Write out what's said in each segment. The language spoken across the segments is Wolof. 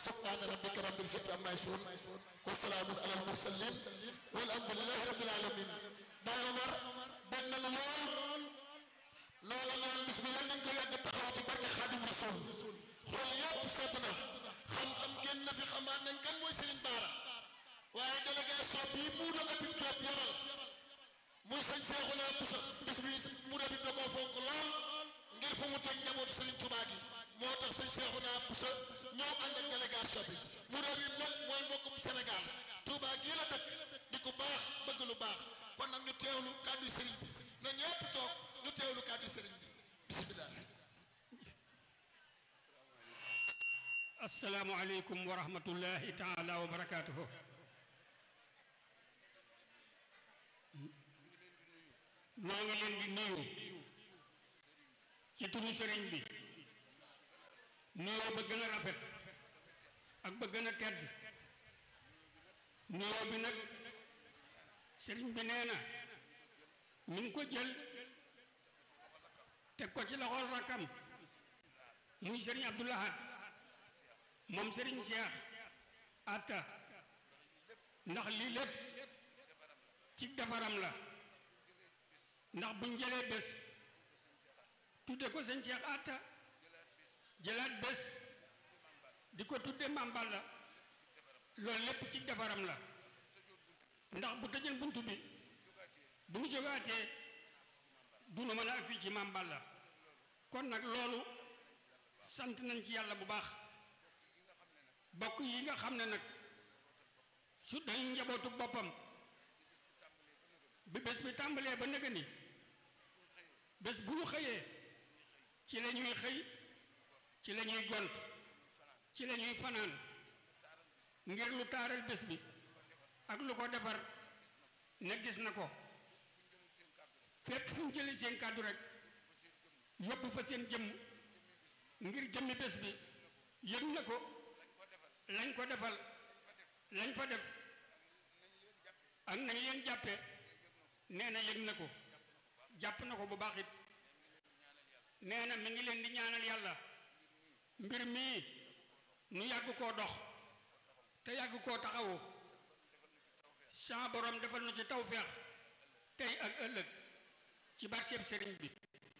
subhaana rabbika rabbil izzati amma yasifuun wa salaamun alal mursaliin walhamdulillahi rabbil aalamiin Baay Omar benn na lool loola naan bis bi yal nañ ko yàgg taxaw ci barke Xaadim Rasuul xool yëpp sedd na xam-xam génn na fi xamaat nañ kan mooy Serigne Bara waaye délégation bii mu doon Habib Diop yabal muy sëñ Seexuna Buso bis bi mu doon da koo fonk lool ngir fu mu teg njabootu Serigne Touba gi moo tax sëñ Seexuna Buso ñëw ànd ak délégation bi mu doon bi nag mooy mbokkum Sénégal Touba gii la dëkk di ku baax bëgg lu baax kon nag ñu teewlu kàddu Serigne bi na ñëpp toog ñu teewlu kàddu Serigne bi bisimilah. asalaamualeykum wa rahmatullahi taala wa barakaatuhu noo ngi leen di nuyu ci turu sëriñ bi nuyoo ba gën a rafet ak ba gën a tedd nuyoo bi nag sëriñ bi nee na mi ngi ko jël teg ko ci loxol rakkam muy sëriñ Abdoulahad moom Serigne Cheikh Atta ndax lii lépp ci defaram la ndax buñ jëlee bés tudde ko sëñ Cheikh Atta jëlaat bés di ko tudde Mame Balla loolu lépp ci defaram la ndax bu tëjën buntu bi bu mu jógaatee du nu mën a ak fii ci Mame Balla kon nag loolu sant nañ ci yàlla bu baax bokk yi nga xam ne nag su dañu njabootu boppam bi bés bi tàmbalee ba nëga ni bés bu ñu xëyee ci la ñuy xëy ci la ñuy gont ci la ñuy fanaan ngir lu taaral bés bi ak lu ko defar ne gis na ko fépp fu ñu jëlee seen kàddu rek yóbbu fa seen jëmm ngir jëmmi bés bi yëg na ko lañ ko defal lañ fa def ak nañ leen jàppe nee na yëg na ko jàpp na ko bu baax it nee na mi ngi leen di ñaanal yàlla mbir mii nu yàgg koo dox te yàgg koo taxawu sa borom defal nu ci tawféex tey ak ëllëg ci barkeeb sëriñ bi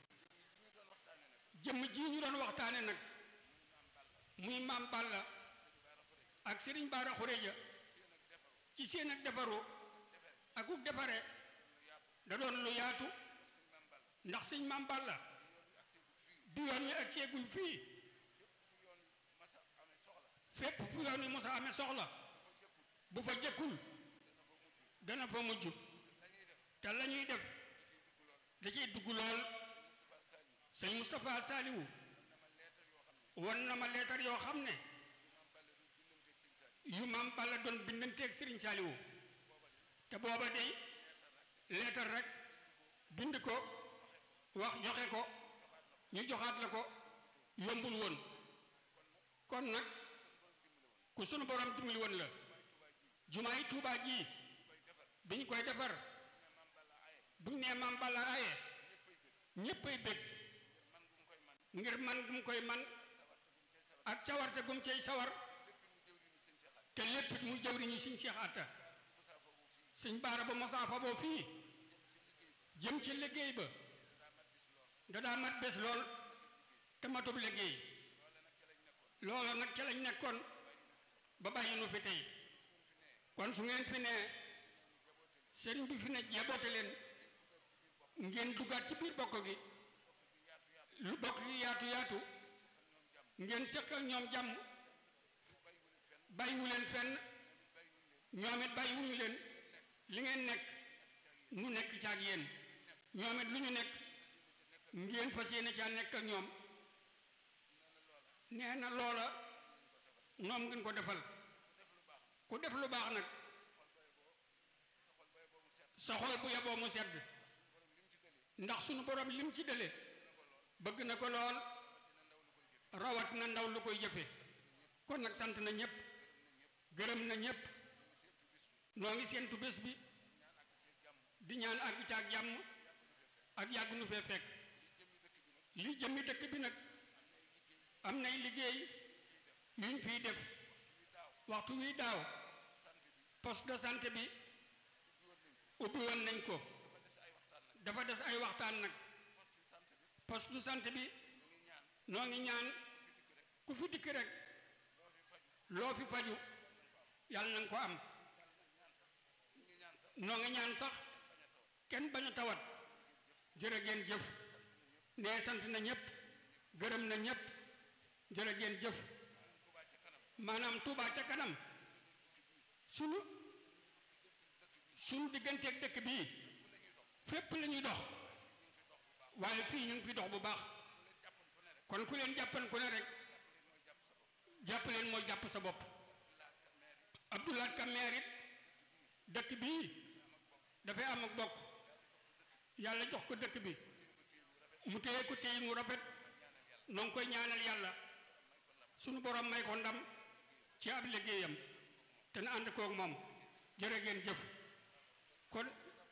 jëmm ji ñu doon waxtaane nag muy maam Balla ak sëriñ Bara Xureja ci seen ak defaru ak uk defare da doon lu yaatu ndax sëñ maam Balla bi yoon wi ak seegul fii fépp fu yoon wi mosa amee soxla bu fa jëkkul dana fa mujj te la ñuy def da ciy dugg lool sëñ Moustapha Saliwu won na ma leetar yoo xam ne yu maam Balla doon bindanteeg Serigne Saliou te booba day leetar rek bind ko wax joxe ko ñu joxaat la ko yombul woon kon nag ku sunu borom dimbali woon la jumaay Tuubaa ji bi ñu koy defar bu ñu nee maam Balla aaye ñéppay bég ngir man gum koy man ak cawarte gum cey sawar te lépp it mu jëwriñu sëñ Cheikh Atta sëñ Baara ba mosaa fa boo fii jëm ci liggéey ba da daa mat bés lool te matub liggéey loolu nag ca lañ nekkoon ba bàyyi nu fi tey kon su ngeen fi ne sëriñ bi fi ne jeboote leen ngeen duggaat ci biir bokk gi lu bokk gi yaatu yaatu ngeen seq ak ñoom jàmm bàyyiwu leen fenn ñoom it bàyyiwuñu leen li ngeen nekk nu nekk ca ak yéen ñoom it lu ñu nekk ngeen fas yéene caa nekk ak ñoom nee na loola ñoom ngeen ko defal ku def lu baax nag sa xol bu yeboo mu sedd ndax sunu borom lim ci dële bëgg na ko lool rawat na ndaw lu koy jëfe kon nag sant na ñëpp gërëm na ñëpp noo ngi seentu bés bi di ñaan àgg ca ak jàmm ak yàgg nu fee fekk li jëmmi dëkk bi nag am nay liggéey yuñ fiy def waxtu wi daaw poste de santé bi ubbi woon nañ ko dafa des ay waxtaan nag poste de santé bi noo ngi ñaan ku fi dikk rek loo fi faju yàlla na nga ko am noo ngi ñaan sax kenn bañ a tawat jërë ngeen jëf nee sant na ñëpp gërëm na ñëpp jërë ngeen jëf maanaam Touba ca kanam sunu sunu digganteeg dëkk bii fépp la ñuy dox waaye fii ñu ngi fi dox bu baax kon ku leen jàppan ku ne rek jàpp leen mooy jàpp sa bopp Abdoulaye Kameer it dëkk bii dafay am ak bokk yàlla jox ko dëkk bi mu téye ko téye mu rafet noo ngi koy ñaanal yàlla sunu borom may ko ndam ci ab liggéeyam te na ànd koog moom jërë ngeen jëf kon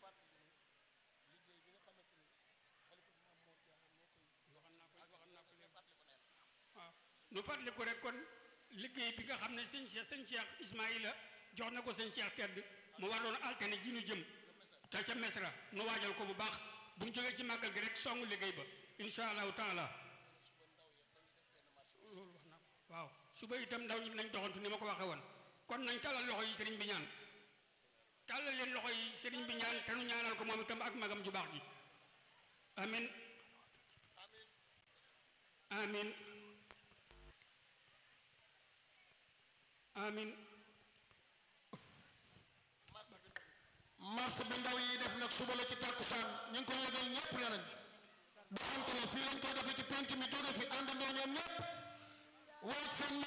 waaw nu fàttaliku rek kon liggéey bi nga xam ne sëñ Cheikh sëñ Cheikh Ismaïla jox na ko sëñ Cheikh tedd mu waroon altine ji nu jëm te ca mesra nu waajal ko bu baax bu ñu jógee ci màggal gi rek songu liggéey ba insha allahu taala loolu wax naa ko waaw suba itam ndaw ñi nañ doxantu ni ma ko waxee woon kon nañ talal loxo yi sëriñ bi ñaan tàllal leen loxo yi sëriñ bi ñaan te nu ñaanal ko moom itam ak magam ju baax ji amin amin amin marche bi ndaw yi def nag suba la ci tàkkusaan ñu ngi ko yëgal ñëpp ne nañ doxante la fii lañ koy defee ci penc mi jóge fi àndandoo ñoom ñëpp waaj seen